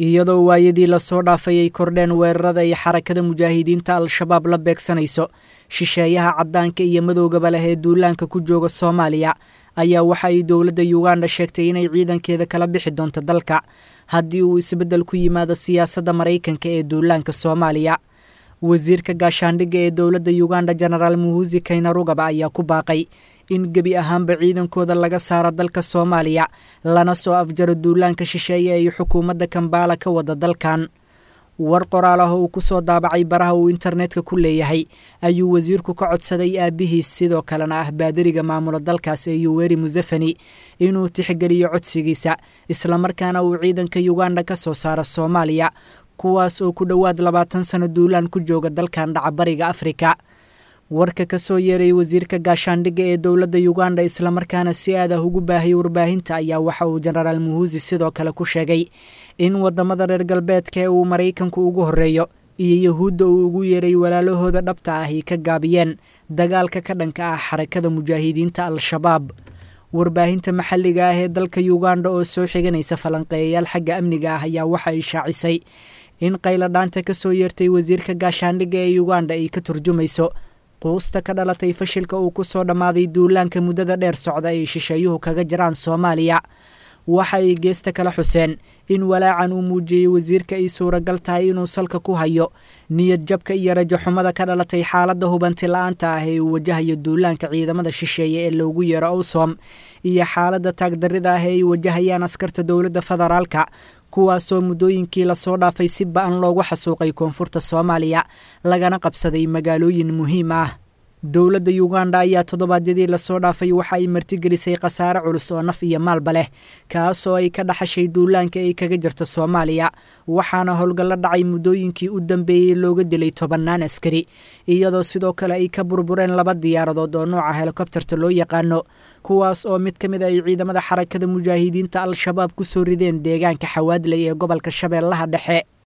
iyadoo waayadii lasoo dhaafay ay kordheen weerarada ay xarakada mujaahidiinta al-shabaab la beegsanayso shisheeyaha caddaanka iyo madowgaba leh ee duulaanka ku jooga soomaaliya ayaa waxa ay dowladda yuganda sheegtay inay ciidankeeda kala bixi doonto dalka haddii uu isbeddel ku yimaado siyaasadda maraykanka ee duulaanka soomaaliya wasiirka gaashaandhigga ee dowladda yuganda genaraal muhusi kaynarugaba ayaa ku baaqay in gebi ahaanba ciidankooda laga saaro dalka soomaaliya lana soo afjaro duulaanka shisheeye ay xukuumadda kambaala ka wada dalkan war qoraal ah oo uu ku soo daabacay baraha uu internetka ku leeyahay ayuu wasiirku ka codsaday aabihiis sidoo kalena ah baadiriga maamula dalkaas ee yuweri musefeni inuu tixgeliyo codsigiisa islamarkaana uu ciidanka yuganda ka soo saaro soomaaliya kuwaas oo ku dhowaad labaatan sano duulaan ku jooga dalkan dhacabariga afrika warka ka soo yeeray wasiirka gaashaandhigga ee dowladda yuganda islamarkaana si aad ah ugu baahiyay warbaahinta ayaa waxa uu jenaraal muhusi sidoo kale ku sheegay in waddamada reer galbeedka ee uu maraykanku ugu horreeyo iyo yahuudda uu ugu yeeray walaalahooda dhabta ah ay ka gaabiyeen dagaalka ka dhanka ah xarakada mujaahidiinta al-shabaab warbaahinta maxalliga ah ee dalka yuganda oo soo xiganaysa falanqeeyayaal xagga amniga ah ayaa waxa ay shaacisay in qayladhaanta ka soo yeertay wasiirka gaashaandhigga ee yuganda ay ka turjumayso quusta ka dhalatay fashilka uu ku soo dhammaaday duulaanka muddada dheer socda ay shisheeyuhu kaga jiraan soomaaliya waxa ay geesta kala xuseen in walaacan uu muujiyey wasiirka ay suuragal tahay inuu salka ku hayo niyad jabka iyo rajaxumada ka dhalatay xaaladda hubanti la-aanta ah ee uu wajahayo duulaanka ciidamada shisheeye ee loogu yeero owsom iyo xaaladda taagdarrida ah ee ay wajahayaan askarta dowladda federaalka kuwaasoo muddooyinkii lasoo dhaafay si ba-an loogu xasuuqay koonfurta soomaaliya lagana qabsaday magaalooyin muhiim ah dowladda yuganda ayaa toddobaadyadii lasoo dhaafay waxa ay martigelisay khasaare culus oo naf iyo maalba leh kaasoo ay ka dhaxashay duulaanka ay kaga jirta soomaaliya waxaana howlgallo dhacay muddooyinkii u dambeeyey looga dilay tobannaan askari iyadoo sidoo kale ay ka burbureen laba diyaaradood oo nooca helikobterta loo yaqaano kuwaas oo mid ka mid ay ciidamada xarakada mujaahidiinta al-shabaab ku soo rideen deegaanka xawaadley ee gobolka shabeellaha dhexe